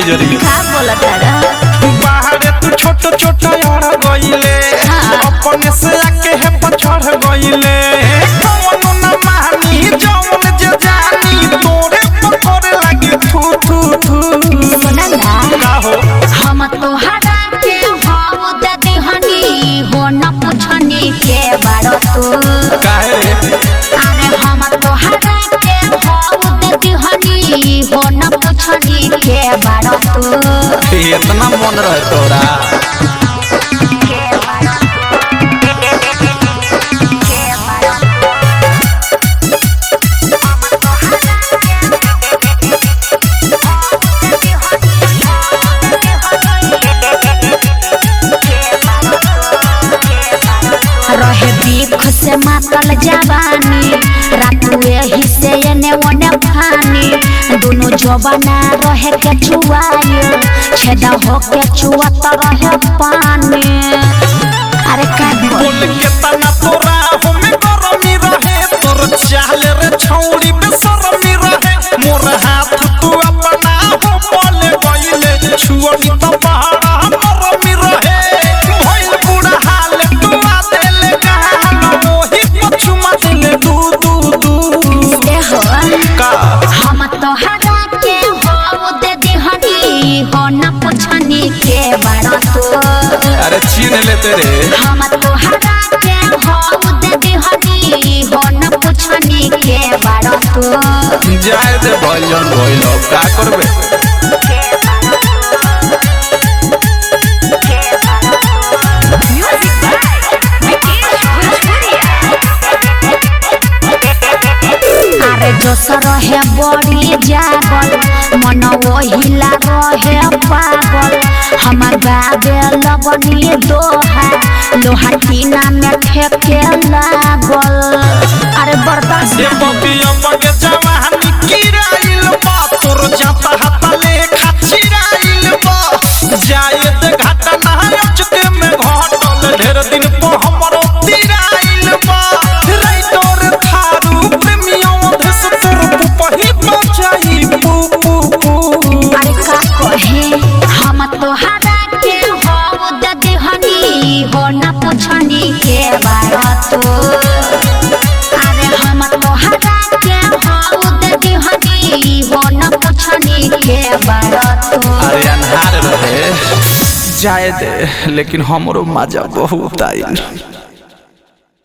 जरी का बोलत रा बाहरे तू छोट छोट यार गइले अपने से आके है पछड़ गइले कौनो न मानी जौन जे जानी तोरे पर करे लगी थू थू थू सुना ना का हो हम तोहरा के हाउ दे दिहनी हो न पुछनी के बारो तू काहे रे अरे हम तोहरा के हाउ दे दिहनी हो न पुछनी के बारो तू इतना मन रहे तोरा रहे बीख से मातल जवानी रातू एही से एने ओने फानी दोनों जवाना रहे के चुआयो छेदा हो के चुआत रहे पानी अरे का बोल बोल के तना तोरा हमें गरमी रहे तोर चाहले रे छौड़ी बेसरमी रहे मोर हाथ तू अपना हो बोले गइले छुअनी तो पहाड़ा मरमी रहे भइल बुढ़ा हाल तू आ देले गान ओही पछुमा देले दू दू दू ए हो का हम तोहरा के हो दे दिहनी हो न पुछनी के बारो तू अरे छीन लेते रे हम तोहरा के हो दे दिहनी हो न पुछनी के बारो तू जाए दे भइल भइल का करबे अरे जोश रहे बड़ी जागल मन ओहिला रहे पागल हमार गावे लगनी दोहा लोहा टीना में ठेके लागल अरे बर्दाश्त ये बबिया मगे जवानी किराइल बा तोर जाता हाता ले खाचिराइल बा जाए दे घाटा नहाय चुके में घटल ढेर दिन पर हमरो तिराइल बा रे तोर थारू प्रेमियों धस तोर पुपही बचाई पू पू पू अरे का कहे हम तोहरा के हो दे दिहनी हो न पुछनी के बात तो अरे हम तोहरा के हो दे दिहनी हो न पुछनी के बात तो अरे अन्हार रहे जाए दे लेकिन हमरो मजा बहुत आइल